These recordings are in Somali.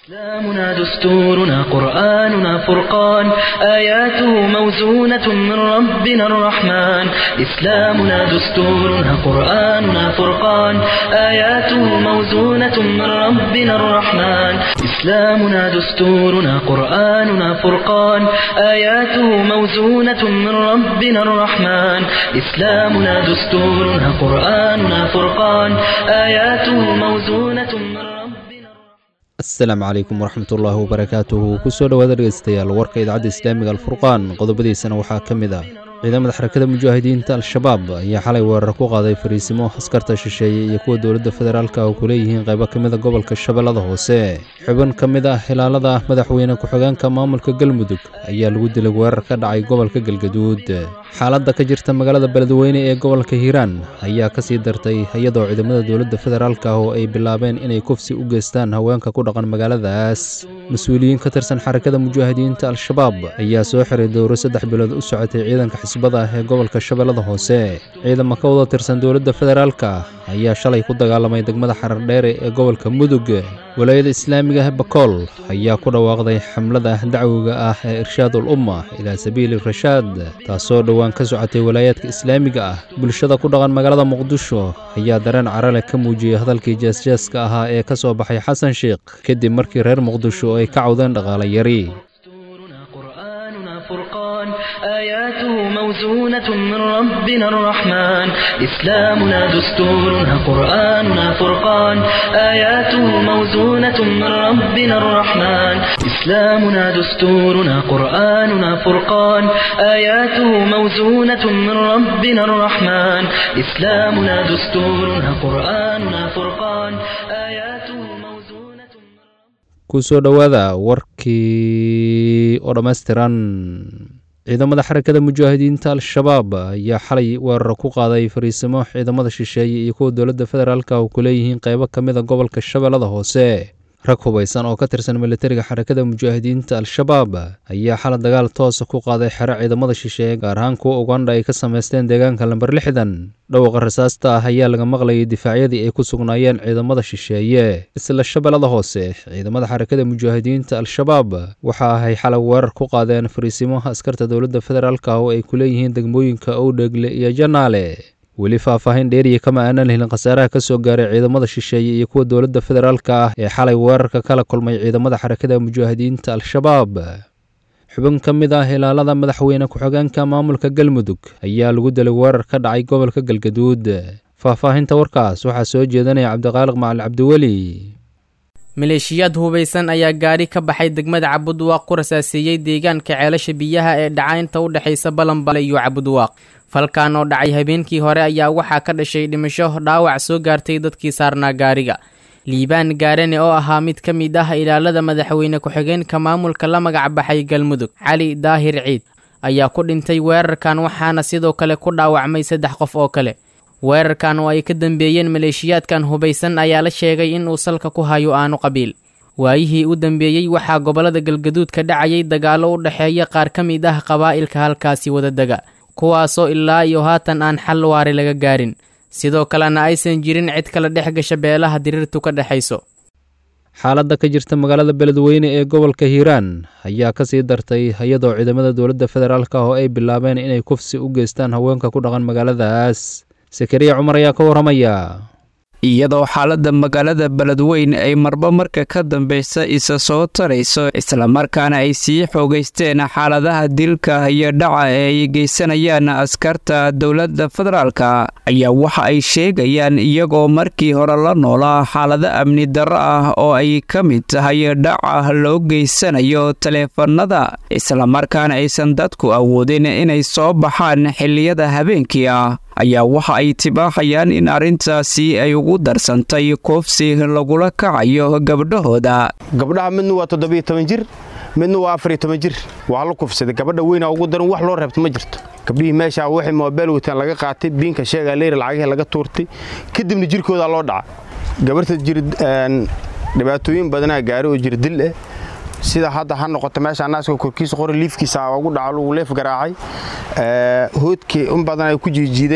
إسلامنا دستورنا قرآننا فرقان آياته موزونة من ربنا الرحمن إسلامنا دستورنا قرآننا فرقان آياته موزونة من ربنا الرحمن إسلامنا دستورنا قرآننا فرقان آياته موزونة من ربنا الرحمن إسلامنا دستورنا قرآننا فرقان آياته موزونة من ربنا asalaamu calaykum waraxmatullaahi wabarakaatuhu kusoo dhowaada dhegeystayaal warka idaacadda islaamiga alfurqaan qodobadiisana waxaa ka mid ah ciidamada xarakada mujaahidiinta al-shabaab ayaa xalay weerar ku qaaday fariisimo askarta shisheeye iyo kuwa dowladda federaalka oo ku leeyihiin qaybo ka mida gobolka shabeellada hoose xubin ka mid ah ilaalada madaxweyne ku-xigeenka maamulka galmudug ayaa lagu dilay weerar ka dhacay gobolka galgaduud xaaladda ka jirta magaalada beledweyne ee gobolka hiiraan ayaa kasii dartay iyadoo ciidamada dowladda federaalka oo ay bilaabeen inay kufsi u geystaan haweenka ku dhaqan magaaladaas mas-uuliyiin ka tirsan xarakada mujaahidiinta al-shabaab ayaa soo xiray dowro saddex bilood u socotay ciidanka xisbada ah ee gobolka shabeellada hoose ciidamo ka wada tirsan dowladda federaalka ayaa shalay ku dagaalamay degmada xarardheere ee gobolka mudug walaayada islaamiga ah bakool ayaa ku dhawaaqday xamlada dacwiga ah ee irshaad ul umma ilaa sabiili rashaad taasoo dhowaan ka socotay walaayaadka islaamiga ah bulshada ku dhaqan magaalada muqdisho ayaa dareen carale ka muujiyey hadalkii jeesjeeska ahaa ee ka soo baxay xasan sheikh kadib markii reer muqdisho ay ka cawdeen dhaqaale yari دستورنا قرآننا فرقان آياته موزونة من ربنا الرحمن إسلامنا دستورنا قرآننا فرقان آياته موزونة من ربنا الرحمن إسلامنا دستورنا قرآننا فرقان آياته موزونة من ربنا الرحمن إسلامنا دستورنا قرآننا فرقان آياته موزونة من kusoo dhowaada warkii oo dhammaystiran ciidamada xarakada mujaahidiinta al-shabaab ayaa xalay weerar ku qaaday fariisimo ciidamada shisheeye iyo kuwa dowladda federaalka oo ku leeyihiin qaybo ka mida gobolka shabeellada hoose rag hubaysan oo ka tirsan militariga xarakada mujaahidiinta al-shabaab ayaa xalay dagaal toosa ku qaaday xero ciidamada shisheeye gaar ahaan kuwa ugandha ay ka samaysteen deegaanka lamber lixdan dhowqa rasaasta ah ayaa laga maqlayay difaacyadii ay ku sugnaayeen ciidamada shisheeye isla shabeellada hoose ciidamada xarakada mujaahidiinta al-shabaab waxa ahay xalay weerar ku qaadeen fariisimaha askarta dowladda federaalka oo ay ku leeyihiin degmooyinka owdhegle iyo janaale weli faahfaahin dheeriya kama aanan helin khasaaraha ka soo gaaray ciidamada shisheeye iyo kuwa dowladda federaalka ah ee xalay weerarka kala kulmay ciidamada xarakada mujaahidiinta al-shabaab xubin ka mid ah ilaalada madaxweyne ku-xigeenka maamulka galmudug ayaa lagu dilay weerar ka dhacay gobolka galgaduud faahfaahinta warkaas waxaa soo jeedanaya cabdiqaaliq macali cabdiweli maleeshiyaad hubaysan ayaa gaadhi ka baxay degmada cabudwaaq ku rasaaseeyey deegaanka ceelasha biyaha ee dhacaynta u dhexaysa balanbale iyo cabudwaaq falkan oo dhacay habeenkii hore ayaa waxaa ka dhashay dhimasho dhaawac soo gaartay dadkii saarnaa gaariga liibaan gaarane oo ahaa mid ka mid ah ilaalada madaxweyne ku-xigeenka maamulka la magac baxay galmudug cali daahir ciid ayaa ku dhintay weerarkan waxaana sidoo kale ku dhaawacmay saddex qof oo kale weerarkan oo ay ka dambeeyeen maleeshiyaadkan hubaysan ayaa la sheegay in uu salka ku hayo aanu qabiil waayihii u dambeeyey waxaa gobollada galgaduud ka dhacayay dagaallo u dhexeeya qaar ka mid ah qabaa'ilka halkaasi wadadega kuwaasoo ilaa iyo haatan aan xal waari laga gaarin sidoo kalena aysan jirin cid kala dhex gasha beelaha diriirtu ka dhexayso xaaladda ka jirta magaalada beledweyne ee gobolka hiiraan ayaa kasii dartay iyadoo ciidamada dowladda federaalka oo ay bilaabeen inay kufsi u geystaan haweenka ku dhaqan magaaladaas sakariya cumar ayaa ka warramaya iyadoo xaaladda magaalada beledweyn ay marba marka ka dambaysa isa soo tarayso islamarkaana ay sii xoogaysteen xaaladaha dilka iyo dhaca ee ay geysanayaan askarta dowladda federaalka ayaa waxa ay sheegayaan iyagoo markii hore la noolaa xaalado amni darro ah oo ay ka mid tahay dhaca loo geysanayo taleefanada islamarkaana aysan dadku awoodin inay soo baxaan xilliyada habeenkii ah ayaa waxa ay tibaaxayaan in arrintaasi ay ugu darsantay koofsi lagula kacayo gabdhahooda gabdhaha midna waa toddobiyo toban jir midna waa afariyo toban jir waa la kufsaday gabadha weynaa ugu daran wax loo reebto ma jirto gabdhihii meeshaa waxay moobeel wataan laga qaatay biinka sheegaa leyra lacagihii laga tuurtay kadibna jirkoodaa loo dhaca gabarhta jir dhibaatooyin badanaa gaari oo jir dil ah sida hadda ha noqoto meesha naaska korkiisa qori liifkiisa ugu dhaco lagu leef garaacay hoodkii in badan ay ku jiijiideen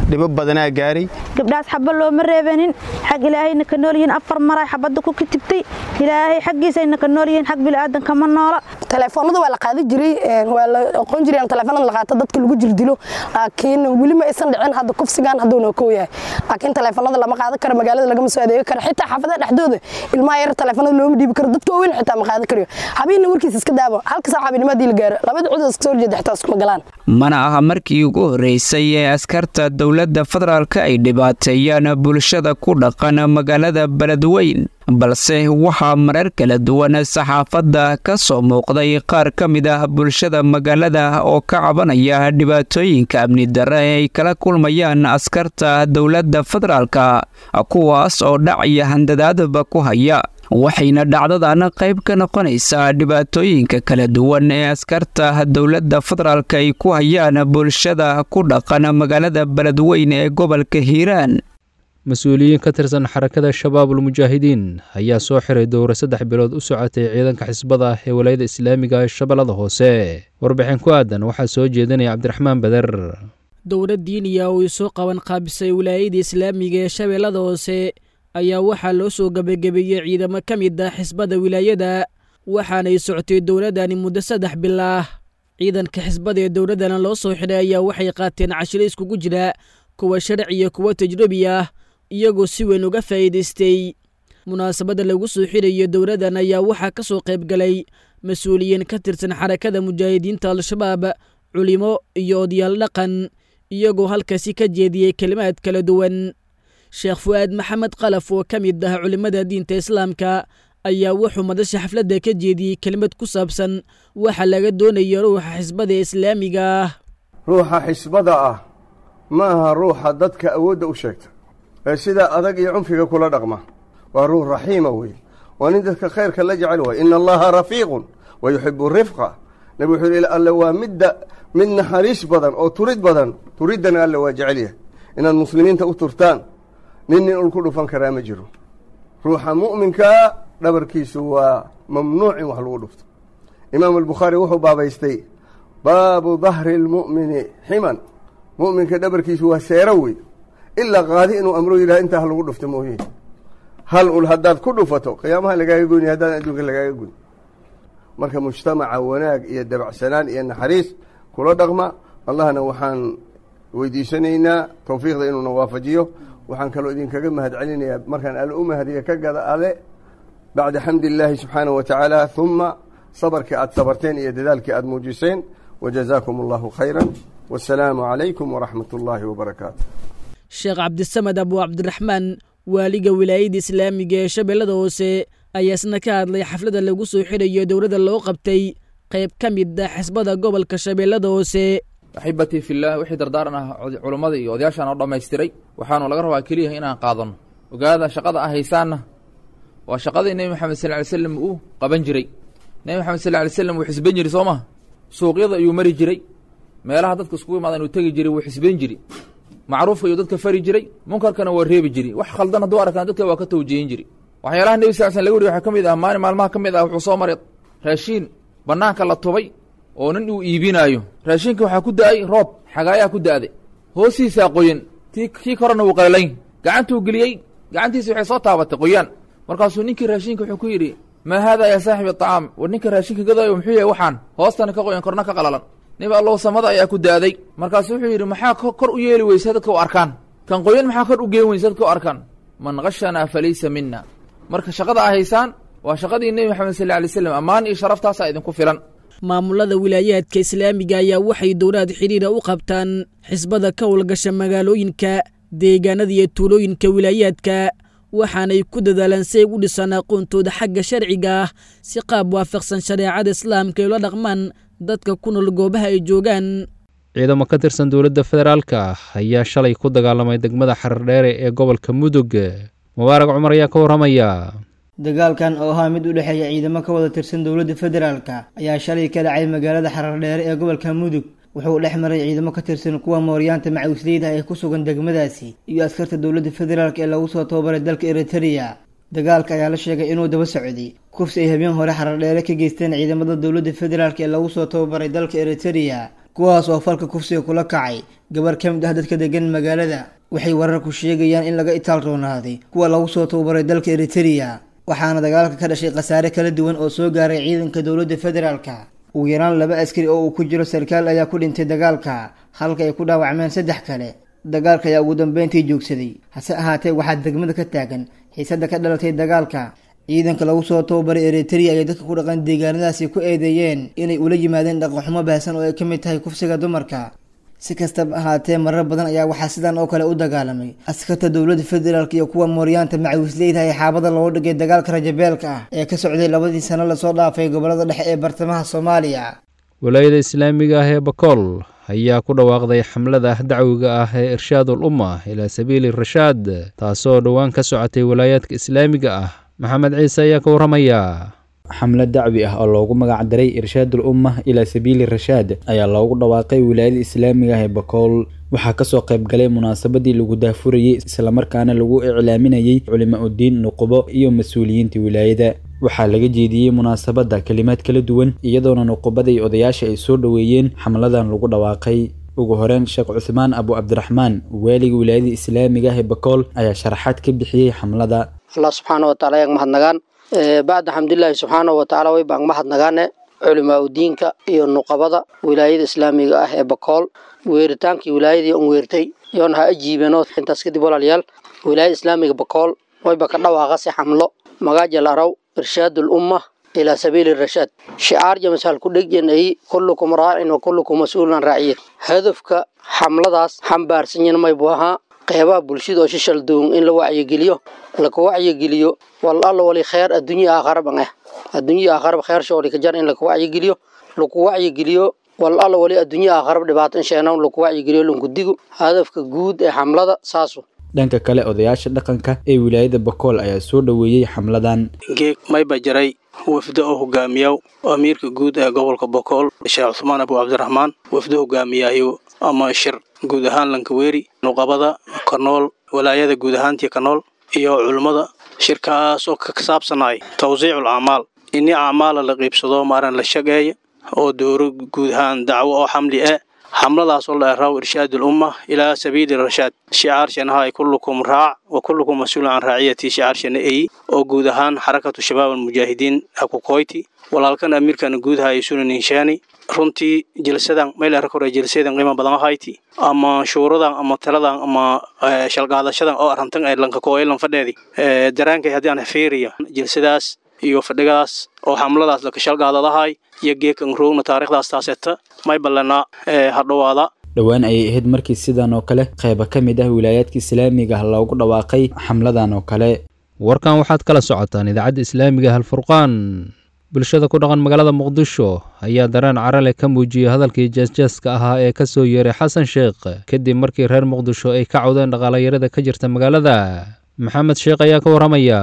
dhibo badanaa gaaray gabdhaas xaba looma reebanin xag ilaahayna ka nool yihiin afar maray xabadda ku kitibtay ilaahay xaggiisayna ka nool yihiin xag bilaadan kama noola telefoonada waa la qaadi jiray waa la aqoon jiray telefoonada la qaato dadka lagu jirdilo laakiin weli ma aysan dhicin hadda kufsigan hadduuna kow yahay laakiin telefoonada lama qaadan karo magaalada lagama soo adeegi karo xitaa xaafadaha dhexdooda ilmaha yar telefoonada looma dhiibi karo dadka waaweyn xitaa ma qaadan karayo habeena warkiisa iska daabo halka saac habeennimadii la gaaro labada cud iska soo horjeeda xitaa iskuma galaan mana aha markii ugu horreysay ee askarta dowladda federaalka ay dhibaateeyaan bulshada ku dhaqan magaalada beledweyn balse waxaa marar kala duwan saxaafadda ka soo muuqday qaar ka mid ah bulshada magaalada oo ka cabanaya dhibaatooyinka amni darre ee ay kala kulmayaan askarta dowladda federaalka kuwaas oo dhac iyo handadaadba ku haya waxayna dhacdadan qayb ka noqonaysaa dhibaatooyinka kala duwan ee askarta dowladda federaalka ay ku hayaan bulshada ku dhaqan magaalada beledweyn ee gobolka hiiraan mas-uuliyiin ka tirsan xarakada shabaabul mujaahidiin ayaa soo xiray dowra saddex bilood u socotay ciidanka xisbada ah ee walayada islaamiga ee shabeellada hoose warbixin ku aadan waxaa soo jeedinaya cabdiraxmaan beder dowra diiniya oo soo qaban qaabisay wilaayada islaamiga ee shabeellada hoose ayaa waxaa loo soo gebagabeeyey ciidamo ka mid ah xisbada wilaayada waxaanay socotay dowladani muddo saddex bilaah ciidanka xisbada ee dowladdana loo soo xidhay ayaa waxay qaateen cashiro iskugu jira kuwa sharci iyo kuwa tajrubi ah iyagoo si weyn uga faa'iidaystay munaasabadda lagu soo xidhayo dowladdan ayaa waxaa ka soo qayb galay mas-uuliyiin ka tirsan xarakada mujaahidiinta al-shabaab culimo iyo odayaal dhaqan iyagoo halkaasi ka jeediyey kelimaad kala duwan sheekh fu'aad maxamed kalaf oo ka mid ah culimmada diinta islaamka ayaa wuxuu madasha xafladda ka jeediyey kelimad ku saabsan waxa laga doonayo ruuxa xisbada islaamiga ah ruuxa xisbada ah ma aha ruuxa dadka awoodda u sheegta ee sidaa adag iyo cunfiga kula dhaqma waa ruux raxiima weeye waa nin dadka khayrka la jecel waay ina allaha rafiiqun wa yuxibu rifqa nabi wuxuu yidhi alle waa midda mid naxariis badan oo turid badan turiddana alle waa jecel yahay inaad muslimiinta u turtaan nin nin ul ku dhufan karaa ma jiro ruuxa mu'minkaa dhabarkiisu waa mamnuuc in wax lagu dhufto imaamu albukhaari wuxuu baabaystay baabu dahri lmu'mini ximan mu'minka dhabarkiisu waa seero wey ilaa qaadi inuu amro yidhaha intaa ha lagu dhufto mooye hal ul haddaad ku dhufato qiyaamaha lagaaga goyni haddaan adduunka lagaaga goyn marka mujtamaca wanaag iyo dabacsanaan iyo naxariis kula dhaqma allahna waxaan weydiisanaynaa towfiiqda inuuna waafajiyo waxaan kaloo idinkaga mahad celinayaa markaan alle u mahadiya ka gada ale bacda xamdi illaahi subxaanahu wa tacaala uma sabarkii aad sabarteen iyo dadaalkii aad muujiseen wajazaakum allahu khayra wasalaamu calaykum waraxmat ullaahi wabarakaatu sheekh cabdisamed abu cabdiraxmaan waaliga wilaayada islaamiga ee shabeellada hoose ayaa isna ka hadlay xafladda lagu soo xidhayo dowladda loo qabtay qayb ka mid ah xisbada gobolka shabeellada hoose axibatii fillaah wixii dardaaran ah culummada iyo odayaashaan oo dhammaystiray waxaanu laga rabaa keliya inaan qaadanno ogaada shaqada ah haysaanna waa shaqadii nebi moxamed sal ly slam uu qaban jiray nebi moxamed sal ly slam wuu xisban jiri soo maha suuqyada ayuu mari jiray meelaha dadka iskugu imaada inuu tegi jiray wuu xisban jiri macruufka ayuu dadka fari jiray munkarkana waa reebi jiri wax khaldan hadduu arkaan dadka waa ka tawjihin jiri waxyaalaha nebi sal slam laga wariy waxaa ka mid ah maalin maalmaha ka mid ah wuxuu soo maray raashiin bannaanka la tubay oo nin uu iibinaayo raashinka waxaa ku da-ay roob xagaayaa ku da-day hoostiisaa qoyan ti kii korena wuu qalalayn gacantuu geliyey gacantiisi waxay soo taabatay qoyaan markaasuu ninkii raashinka wuxuu ku yidhi maa haadaa yaa saaxibi aطacaam war ninka raashinka gadaayo muxuu yahay waxaan hoostana ka qoyan korna ka qalalan nib allow samada ayaa ku da-day markaasuu wuxuu yidhi maxaa kor u yeeli weysa dadka u arkaan kan qoyan maxaa kor u geen weysa dadka u arkaan man kashanaa falaysa mina marka shaqada a haysaan waa shaqadii nebi maxamed sal lay slam ammaan iyo sharaftaasaa idinku filan maamulada wilaayaadka islaamiga ayaa waxay dowlaad xidhiira u qabtaan xisbada ka howlgasha magaalooyinka deegaanada iyo tuulooyinka wilaayaadka waxaanay ku dadaalaan si ay u dhisaan aqoontooda xagga sharciga ah si qaab waafaqsan shareecada islaamka ay ula dhaqmaan dadka ku nool goobaha ay joogaan ciidamo ka tirsan dowladda federaalka ah ayaa shalay ku dagaalamay degmada xarardheere ee gobolka mudug mubaarag cumar ayaa ka warramaya dagaalkan oo ahaa mid u dhexeeya ciidamo ka wada tirsan dowladda federaalka ayaa shalay ka dhacay magaalada xarardheere ee gobolka mudug wuxuu dhex maray ciidamo ka tirsan kuwa mooryaanta macawisleyda ee ku sugan degmadaasi iyo askarta dowladda federaalk ee lagu soo tababaray dalka eritereya dagaalka ayaa la sheegay inuu daba socday kufsi ay habeen hore xarardheere ka geysteen ciidamada dowladda federaalk ee lagu soo tababaray dalka eritereya kuwaas oo falka kufsiga kula kacay gabar ka mid ah dadka degan magaalada waxay wararku sheegayaan in laga itaal roonaaday kuwa lagu soo tababaray dalka eritereya waxaana dagaalka ka dhashay khasaare kala duwan oo soo gaaray ciidanka dowladda federaalka ugu yaraan laba askari oo uu ku jiro sarkaal ayaa ku dhintay dagaalka halka ay ku dhaawacmeen saddex kale dagaalka ayaa ugu dambeyntii joogsaday hase ahaatee waxaa degmada ka taagan xiisadda ka dhalatay dagaalka ciidanka lagu soo tababaray eritereya ayay dadka ku dhaqan deegaanadaasi ku eedeeyeen inay ula yimaadeen dhaqanxumo baahsan oo ay ka mid tahay kufsiga dumarka si kastaba ahaatee marar badan ayaa waxaa sidan oo kale u dagaalamay askarta dowladda federaalk iyo kuwa mooryaanta macawisleyda ee xaabada looga dhigay dagaalka rajabeelka ah ee ka socday labadii sano lasoo dhaafay gobolada dhexe ee bartamaha soomaaliya walaayada islaamiga ah ee bakool ayaa ku dhawaaqday xamlada dacwiga ah ee irshaadul umma ilaa sabiili rashaad taasoo dhowaan ka socotay walaayaadka islaamiga ah maxamed ciise ayaa ka warramaya xamlad dacwi ah oo loogu magac daray irshaadul umma ilaa sabiili rashaad ayaa loogu dhawaaqay wilaayada islaamiga ah ee bakool waxaa kasoo qayb galay munaasabadii lagu daafurayey islamarkaana lagu iclaaminayey culimo udiin nuqubo iyo mas-uuliyiinta wilaayada waxaa laga jeediyey munaasabadda kelimaad kala duwan iyadoona nuqubada iyo odayaasha ay soo dhoweeyeen xamladan lagu dhawaaqay ugu horeyn sheekh cuthmaan abu cabdiraxmaan waaliga wilaayada islaamiga ah ee bakool ayaa sharaxaad ka bixiyey xamlada allah subxaana wataala ayaag mahadnagaan bacda xamdulilaahi subxaana watacaala way baan mahadnagaane culimaa udiinka iyo nuqabada wilaayada islaamiga ah ee bakool weeritaankii wilaayadii un weertay yoona ha ajiibeenoo intaas kadib walaalayaal wilaayada islaamiga bakool wayba ka dhawaaqa si xamlo magaajal araw irshaadul umma ilaa sabiili rashaad shicaar jamasaal ku dhegyan ay kullukum raacin wa kullukum mas-uulan raaciyin hadafka xamladaas xambaarsanyan maybu ahaa qeybaha bulshada oo shishal duun in la wacyigeliyo laka wacyigeliyo wal alla wali kheer adduunya aakharaban ah adduunya aakharab kheer shooli ka jar in laka wacyigeliyo laku wacyigeliyo wal alla wali adduunya aakharab dhibaatan sheenawn laku wacyigeliyo lunkudigu hadafka guud ee xamlada saasu dhanka kale odayaasha dhaqanka ee wilaayada bakool ayaa soo dhoweeyey xamladan geeg mayba jaray wafdo oo hogaamiyaw amiirka guud ee gobolka bokool sheekh cuthmaan abu cabdiraxmaan wafdo hogaamiyaayo ama shir guud ahaan lankaweeri nuqabada kanool walaayada guud ahaantii kanool iyo culummada shirkaas oo ka saabsanay tawsiicul acmaal ini acmaala la qiibsado maaran la shageeya oo dooro guud ahaan dacwo oo xamli ah xamladaasoo la eraaw irshaadul umma ilaa sabiili rashaad shicaarshanahay kullukum raac wa kullukum mas-uul can raaciyati shicaarshana ey oo guud ahaan xarakatu shabaab almujaahidiin akukoyti walaalkan amiirkana guudaha ay sunan inshaani runtii jilsadan meel arka hore jilsadan qiimo badan ahayti ama shuuradan ama taladan ama shalqaadashadan oo arrantan ee lanka kooyelan fadheedi daraankay haddii aan fiiriya jilsadaas iyo fadhigadaas oo xamladaas laka shalqaadadahay iyo geekan roogna taariikhdaas taaseta may ballana hadhowaada dhowaan ayay ahayd markii sidan oo kale qayba ka mid ah wilaayaadka islaamiga ah loogu dhawaaqay xamladan oo kale warkan waxaad kala socotaan idaacadda islaamiga halfurqaan bulshada ku dhaqan magaalada muqdisho ayaa dareen carale ka muujiyey hadalkii jeesjeeska ahaa ee ka soo yeeray xasan sheekh kadib markii reer muqdisho ay ka cawdeen dhaqaalayarada ka jirta magaalada maxamed sheekh ayaa ka warramaya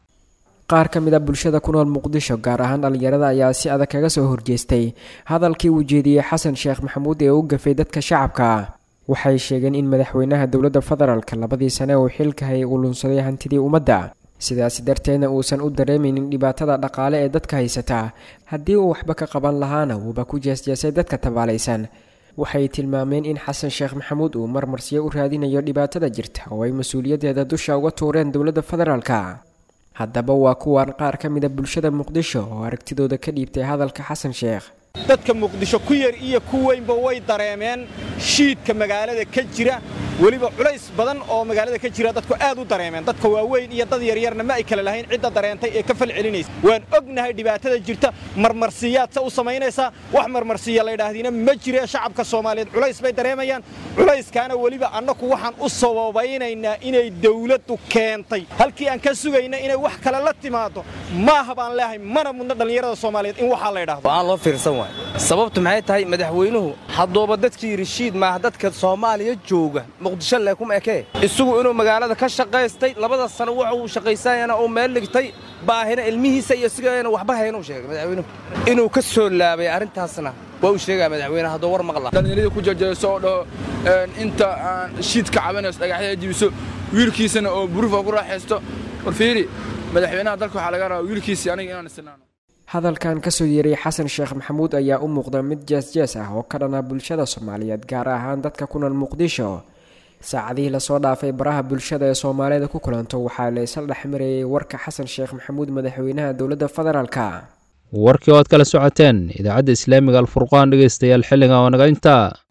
qaar ka mid a bulshada ku nool muqdisho gaar ahaan dhallinyarada ayaa si adag kaga soo horjeestay hadalkii uu jeediyey xasan sheekh maxamuud ee u gafay dadka shacabka waxay sheegeen in madaxweynaha dowladda federaalk labadii sane uu xilka hayay uu lunsaday hantidii ummadda sidaasi darteedna uusan u dareemaynin dhibaatada dhaqaale ee dadka haysataa haddii uu waxba ka qaban lahaana wuuba ku jeesjeesay dadka tabaalaysan waxay tilmaameen in xasan sheekh maxamuud uu marmarsiyo u raadinayo dhibaatada jirta oo ay mas-uuliyaddeeda dusha uga tuureen dowladda federaalka haddaba waa kuwan qaar ka mida bulshada muqdisho oo aragtidooda ka dhiibtay hadalka xasan sheekh dadka muqdisho ku yar iyo ku weynba way dareemeen shiidka magaalada ka jira weliba culays badan oo magaalada ka jira dadku aad u dareemeen dadka waaweyn iyo dad yaryarna ma ay kale lahayn cidda dareentay ee ka fal celinaysa waan ognahay dhibaatada jirta marmarsiyaad se u samaynaysaa wax marmarsiya laydhaahdiina ma jire shacabka soomaaliyeed culays bay dareemayaan culayskaana weliba annaku waxaan u sababaynaynaa inay dawladdu keentay halkii aan ka sugayna inay wax kale la timaado maaha baan leehay mana mudna dhallinyarada soomaaliyeed in waxaa la ydhahdo aan loo fiirsan waay sababtu maxay tahay madaxweynuhu hadduuba dadkii rashiid maaha dadka soomaaliya jooga muqdisho leekuma ekee isagu inuu magaalada ka shaqaystay labada sano waxa uu shaqaysanyana uu meel dhigtay baahina ilmihiisa iyo sigana waxba haynuu sheegay madaxweynuhu inuu ka soo laabay arrintaasna waa uu sheegaa madaxweyne hadduu war maqla dhallinyaradii ku jejeeso oo dhaho inta aan shiid ka cabanayso dhagaxyada jibiso wiilkiisana oo burufa ku raaxaysto war fiiri madaxweynaha dalka waxaa laga rabaa wiilkiisii aniga inaan isinaano hadalkan kasoo yeeray xasan sheekh maxamuud ayaa u muuqda mid jees-jees ah oo ka dhana bulshada soomaaliyeed gaar ahaan dadka ku nool muqdisho saacadihii lasoo dhaafay baraha bulshada ee soomaalida ku kulanto waxaa la isla dhexmarayay warka xasan sheekh maxamuud madaxweynaha dowladda federaalka warkii oo aad kala socoteen idaacadda islaamiga alfurqaan dhegeystayaal xilliga oo naga intaa